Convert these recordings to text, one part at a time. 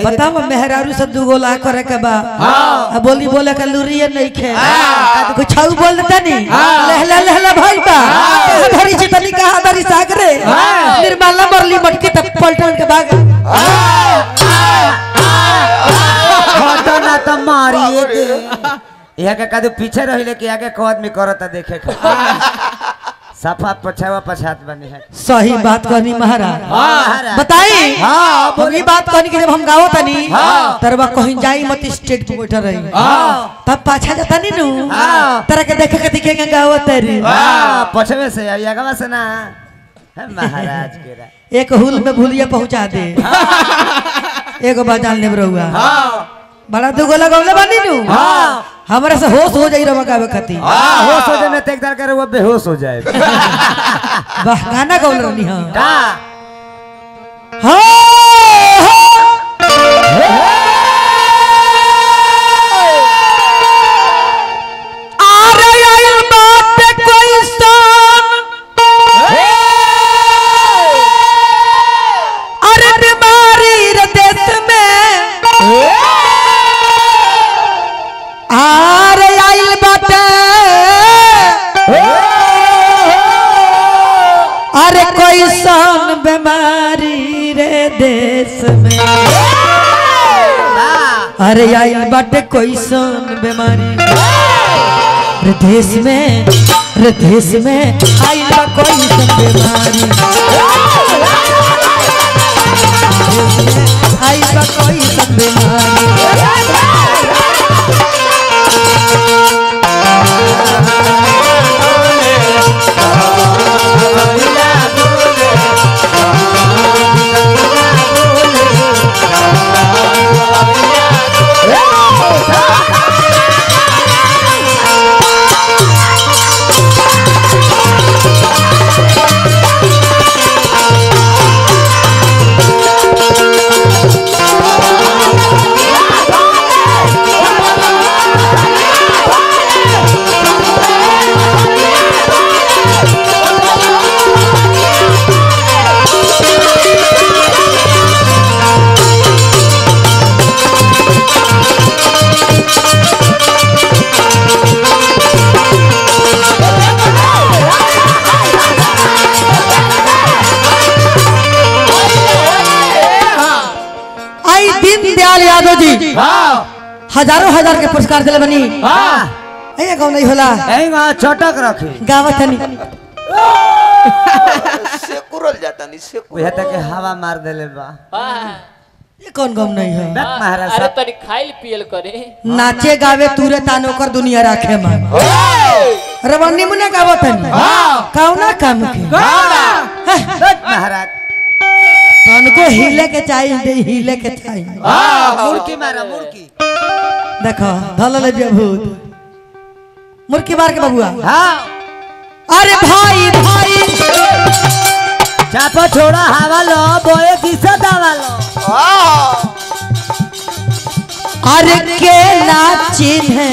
बताओ मेहरारू से दू गोला करे के बा आ बोली बोले के लुरिए नहीं खे कुछ छऊ बोल देता नहीं लहला लहला भाई बा कहाँ धरी छी तनी कहाँ धरी सागरे निर्मला मरली मटके तब पलटन के भाग हटो ना तो मारिए दे यहाँ के कदू पीछे रहिले कि आगे को आदमी करता देखे खातिर। सफा पछावा पछात बनी है सही बात कहनी महाराज महाराज। बताई हाँ, हम ये बात कहनी कि जब हम गाओ तनी तरवा कहीं जाई मत स्टेज पे बैठा रही तब पाछा जाता नहीं नु हाँ। तरह के देखे के दिखेगा गाओ तरी वाह, पछवे से अब आगवा से ना है महाराज के रा एक हुल में भूलिया पहुंचा दे एगो बाजान ले रहुआ बड़ा दुगो लगौले बानी नु हमरा से होश हो जाई रवा गावे खातिर हाँ होश हो जाए मैं तेक दर करे वो बेहोश हो जाए वाह गाना गौल रहनी हां का हाँ अरे आइल बात कोई सन अरे बीमारी रे देश में अरे आइल बाटे अरे कोई सन बीमारी रे देश में अरे आइल बाटे कोई सन बीमारी रे देश में रे देश में आइल बा कोई सन बीमारी देश में आइल बा कोई सन बीमारी आई दीन दयाल यादव जी हजारों हजार के पुरस्कार दिले बनी ऐ कौन नहीं होला यही वहाँ चटक रखे गावत हनी सेकुरल जाता नहीं सेकुरल वह तक हवा मार देले बा ये कौन गम नहीं है बैक महाराज अरे साहब तनी खाइल पियल करे नाचे गावे तूरे तानो कर दुनिया राखे मन रवन्नी मुने गावत हनी कौना काम के बैक महाराज तन को हिले के चाहिए दे हिले के चाहिए मुर्की मारा मुर्की देखो धलल जे भूत मुर्की मार के बबुआ हाँ अरे भाई भाई चापो छोड़ा हवा लो बोए किसे दवा लो अरे के नाचिन है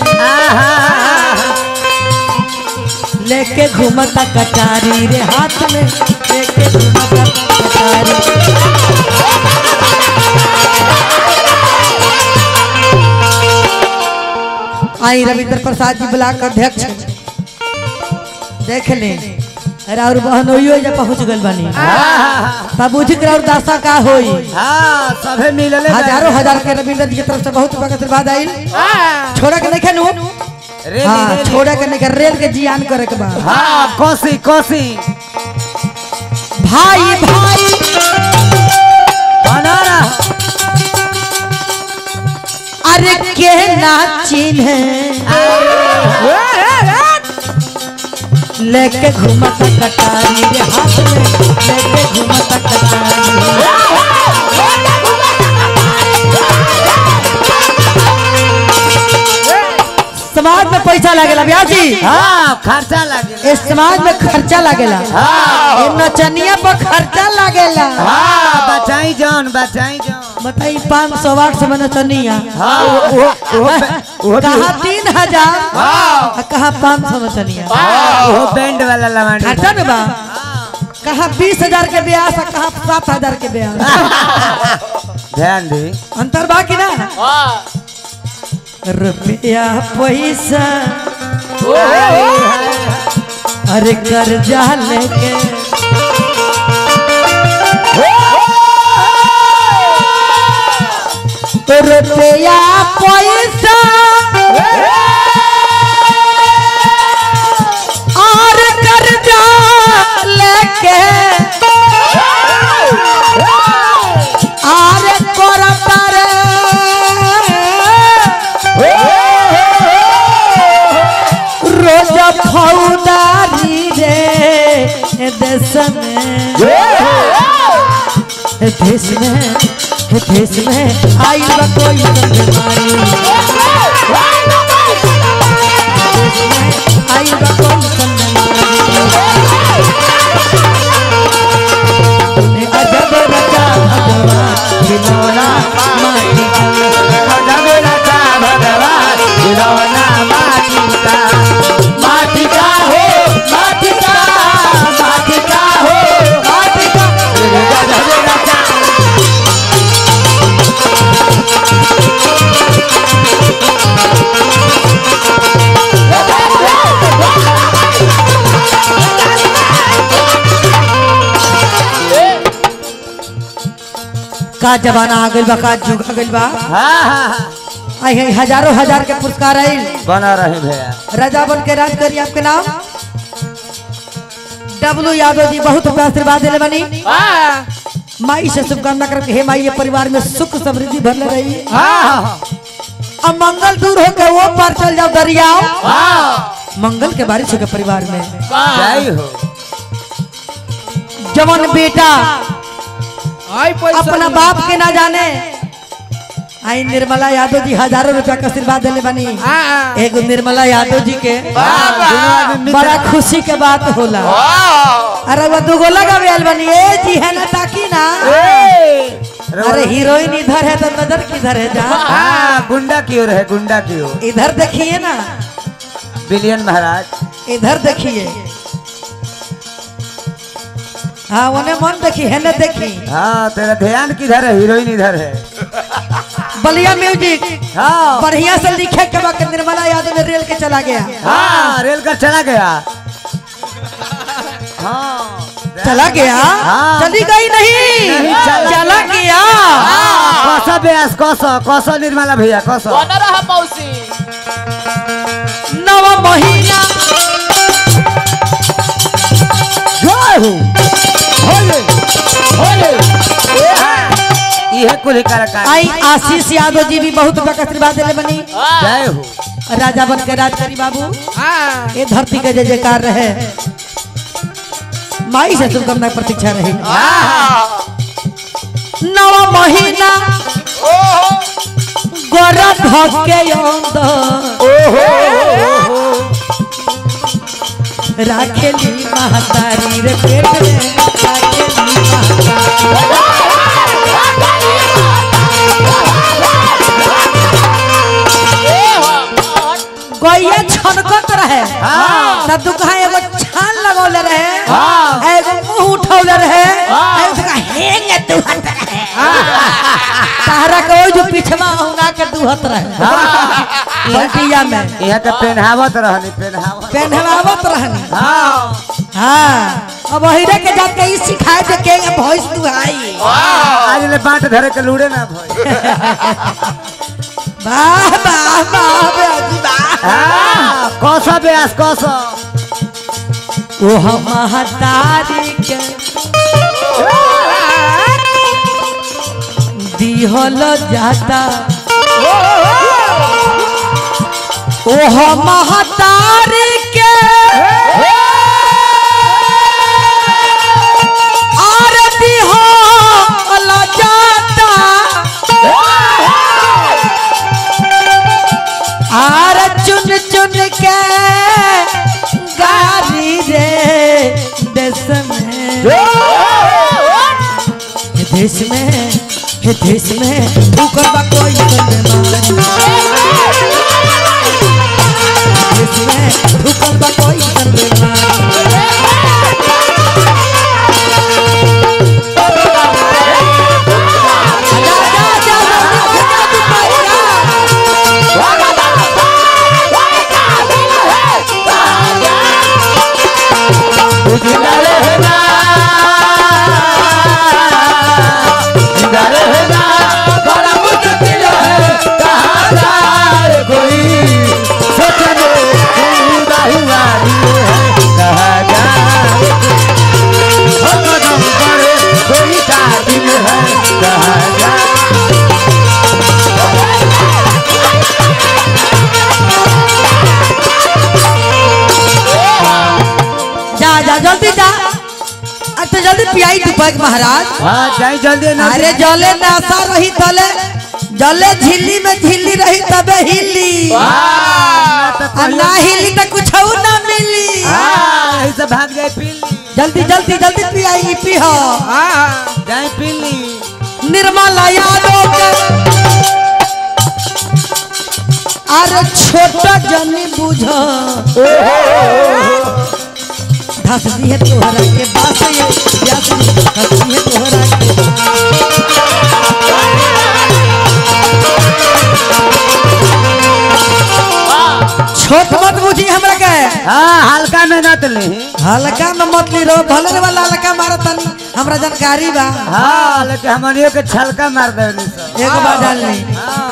लेके घूमता कटारी रे हाथ में लेके घूमता कटारी आई रविंद्र प्रसाद जी ब्लॉक अध्यक्ष देख ले अरे और बहन होइयो जा पहुंच गल बानी तब बुझ के और दासा का होई हाँ सभे मिलले बा। हजारों हजार के रविंद्र जी की तरफ से बहुत बहुत आशीर्वाद आइल छोड़ा के नहीं खेनू रेली, हाँ रेली। छोड़ा के नहीं रेल के जियान करे के बाद हाँ कोसी कोसी भाई भाई बना रहा अरे के नाचिन है लेके घूमता कटारी रे हाथ में लेके घूमता कटारी समाज में पैसा लागेला ब्याजी हाँ खर्चा लगे इस समाज में खर्चा लागेला हाँ। ए नचनिया पर खर्चा लागेला हाँ बचाई जान बचाई जान बताई पाँच सौ आठ सौ में नचनिया हाँ वो वो वो वो कहा तीन हजार और कहा पाँच सौ नचनिया वो बैंड वाला लवानी खर्चा में बा कहा बीस हजार के ब्याह और कहा सात हजार के ब्याह ध्यान दी अंतर बाकी ना हाँ रुपया पैसा हाय, हाय, अरे कर्जा लेके रुपया पैसा और कर्जा लेके और करता रे रोज फौदारी रे देश में देश में देश में आई बा कोई बीमारी आई बा कोई बीमारी गजब रचा भगवान खिलौना माटी का माटी का हो माटी का माटी का हो माटी का का जमाना आ गइल बा का जुग आ गइल बा हाँ हाँ हाँ आई है हजारों हजार के पुरस्कार आइल बना रहे भैया राजा बन के राज करी आपके नाम डब्लू यादव जी बहुत रुपया आशीर्वाद दिले बनी हाँ माई से शुभकामना करके हे माई ये परिवार में सुख समृद्धि भरले रही हाँ हाँ अब मंगल दूर हो के वो पार चल जाओ दरियाओ हाँ मंगल के बारिश हो के परिवार में जय हो जवन बेटा आई पैसा अपना बाप के ना जाने आई निर्मला यादव जी हजारों रुपया का आशीर्वाद दिले बनी हाँ एगो निर्मला यादव जी के दोनों आदमी बड़ा मित्र- खुशी के बात होला अरे वो दुगो लगा आयल बनी ए जी है ना ताकी ना अरे हीरोइन इधर है तो नजर किधर है जा हाँ गुंडा की ओर है गुंडा की ओर इधर देखिए ना बिलियन महाराज इधर देखिए हाँ उन्हें मन देखी है ना देखी हाँ तेरा ध्यान किधर है हीरोइन इधर है बलिया म्यूजिक हाँ बढ़िया से लिखे के बाद निर्मला यादव ने रेल के चला गया हाँ रेल कर चला गया हाँ चला गया हाँ। चली गई नहीं, नहीं, चला चला गया कौसा ब्यास कौसा कौसा निर्मला भैया कौसा बना रहा मौसी नवा महीना जय हो होले होले यह कुल कलाकार आई आशीष यादव जी भी बहुत बड़ा आशीर्वाद दिले बनी जय हो राजा बन के राज करी बाबू हाँ ये धरती के जय जयकार रहे माई से शुभकामना की प्रतीक्षा रही नवा महीना गोरा धके राखेली महतारी रे पेट में राखेली महतारी गैया छनकत रहे हाँ। तब तू कहा एगो छान लगौले रहे हाँ। एगो मुंह उठौले रहे एगो तो कहा हेंगे दुहत रहे तारा के ओइ जो पिछवा हुना के दुहत रहे बल्टिया में यह तो पहनावत रहनी पहनावत पहनवावत रहनी हाँ हाँ अब वहीरे के जात के ई सिखाए दे के भैंस दुहाई आज ले बाट धरे के लूड़े ना भाई वाह वाह वाह बाबू वाह हाँ कौसा ब्यास कौसा ओ हम महतारी के दिहल जाता ओ हम महतारी के और दिहल जाता आर चुन चुन के गारी रे देश में हे देश में हे देश में तू करबा कोई बीमारी देश में तू करबा कोई बीमारी जा, जा, बैग महाराज हाँ जाई जल्दी ना अरे जले नासा रही तले जले झिल्ली में झिल्ली रही तबे हिली आ ना हिली तो कुछ ना मिली हाँ यही से भाग जाए पीली जल्दी जल्दी जल्दी पियाई पी हो जाए पीली निर्मला यादव के अरे छोटा जनी बुझ धस दिए तोहरा के बास ये प्यास धस दिए तोहरा के छोट मत बुझी हमरा के हाँ हल्का मेहनत ले हल्का में मत ली रो भले रे वाला हल्का मारत तनी हमरा जानकारी बा हाँ लेकिन हमनियों के छलका मार देनी सब एक बार डाल ली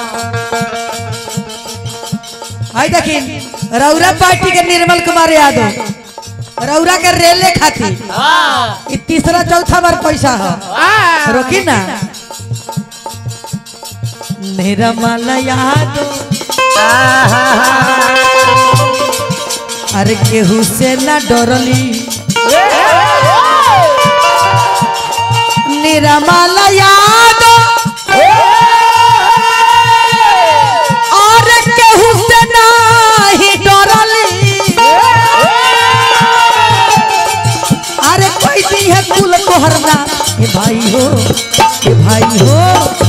आई देखिन रौरा पार्टी के निर्मल कुमार यादव रौरा के रेले खाती ई तीसरा चौथा बार पैसा है रोकी ना निर्मल यादव अरे केहू से ना डरली निर्मल यादव और केहू से नाही डरली अरे कोई दी है कुल तोहरना ए भाई हो ए भाई हो